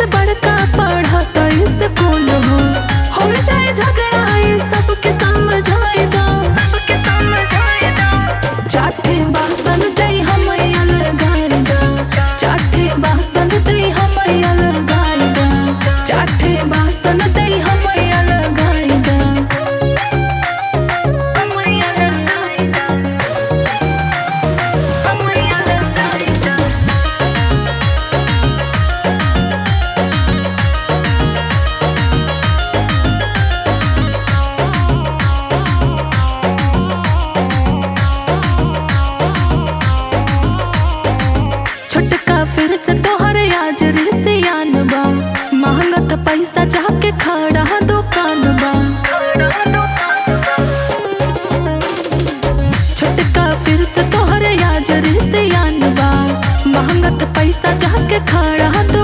बड़का पढ़ता स्कूल हो हो जाए झगड़ा ये सबके समझाए दो सबके समझाए दो चाटे बासन दे हम अलगार दो चाटे बासन दे हम अलगार दो चाटे बासन दे हम अलगार दो हम अलगार दो हम अलगार दो छोटका फिर से तोहर आज रिसियान बा मांगत पैसा जाके खड़ा दुकान बा छोटका फिर से तोहर आज रिसियान बा मांगत पैसा जाके खड़ा